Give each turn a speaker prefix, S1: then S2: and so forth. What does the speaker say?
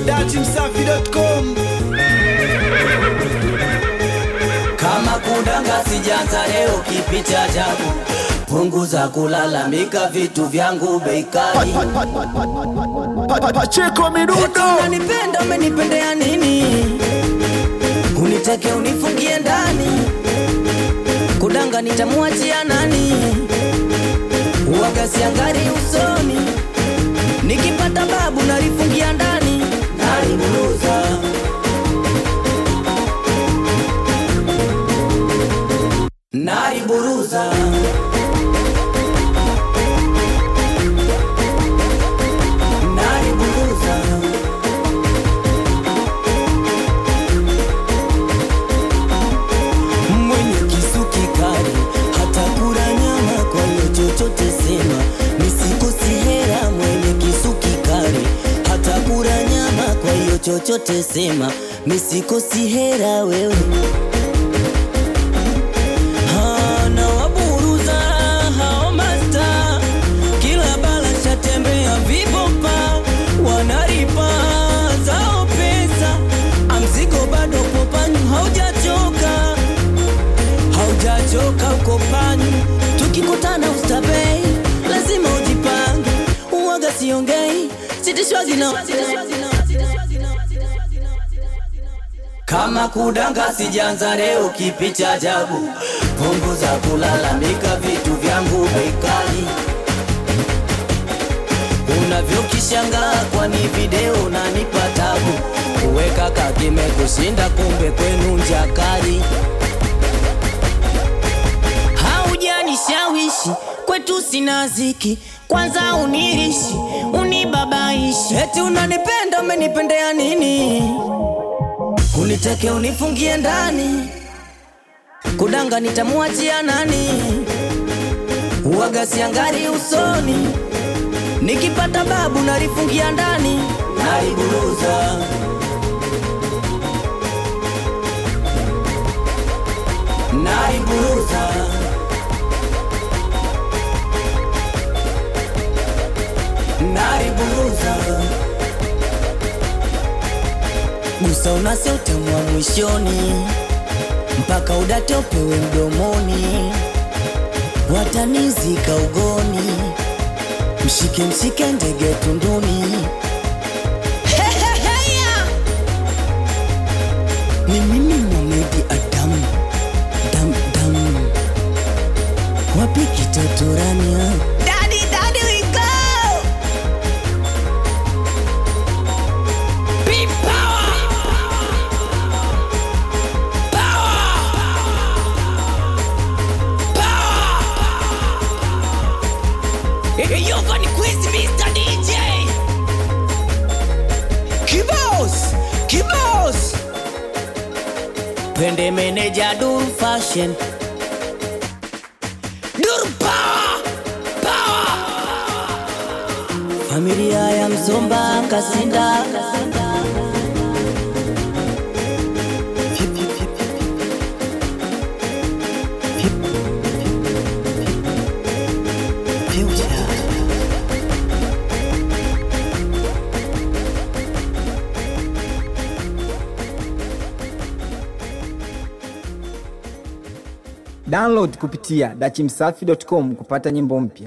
S1: datimsafi.com
S2: kama kudanga sijanza leo kipi cha ajabu punguza kulalamika vitu vyangu bei kali
S1: Pa- pa- Pacheko midundo
S2: Eti unanipenda umenipendea nini unitake unifungie ndani kudanga nitamwachia nani uwaga siangari usoni nikipata babu nalifungia ndani naliburuza naliburuza naliburuza mwenye kisu kikali hata kula nyama kwa hiyo chochote sema misikosi hera mwenye kisu kikali hata kula nyama kwa hiyo chochote sema misikosi hera wewe Ha, na waburuza hao masta kila bala shatembea vibopa wanaripa zao pesa amzigo bado popanyu haujachoka haujachoka uko panyu tukikutana ustabei lazima ujipange uwaga siongei sitishwazi na kama kudanga sijanza leo kipi cha ajabu punguza kulalamika vitu vyangu bei kali unavyokishangaa kwani video nanipa tabu kuweka kakime kushinda kumbe kwenu njakari haujanishawishi kwetu sina ziki kwanza unirishi unibabaishi eti unanipenda umenipendea nini uniteke unifungie ndani kudanga nitamwachia nani uwaga siangari usoni nikipata babu nalifungia ndani naliburuza naliburuza naliburuza gusa unase utamwa mwishoni mpaka udate upewe mdomoni watanizika ugoni mshike mshike ndege tunduni Heheheya! ni mimi Mohamed Adamu dam dam wapi kitotorania Daddy, daddy, we go! Big power! Yo, Vanny Quiz, Mr. DJ! Kibos! Kibos! Pende meneja Dur Fashion Dur Power! Power! Familia ya Msomba Kasinda
S1: download kupitia dachimsafi.com kupata nyimbo mpya